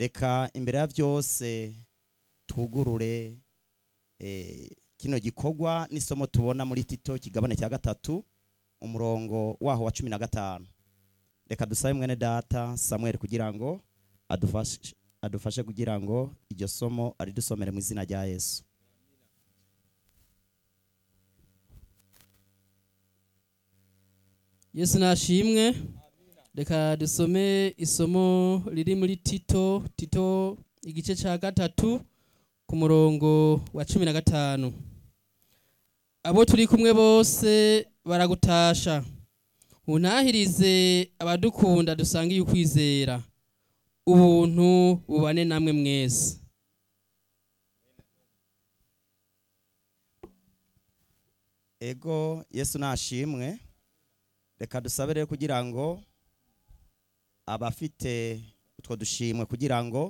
reka imbere ya byose twugurure kino gikorwa n'isomo tubona muri tito kigabane cya gatatu umurongo waho wa cumi na gatanu reka dusabe mwene data samuel kugira ngo adufashe kugira ngo iryo somo aridusomere mu izina rya yesu yesu nashimwe reka dusome isomo riri muri tito tito igice cya gatatu ku murongo wa cumi na gatanu abo turi kumwe bose baragutasha untahirize abadukunda dusangiye ukwizera ubuntu bubane namwe mwese ego yesu nashimwe reka dusabe rero kugira ngo abafite utwo dushimwe kugira ngo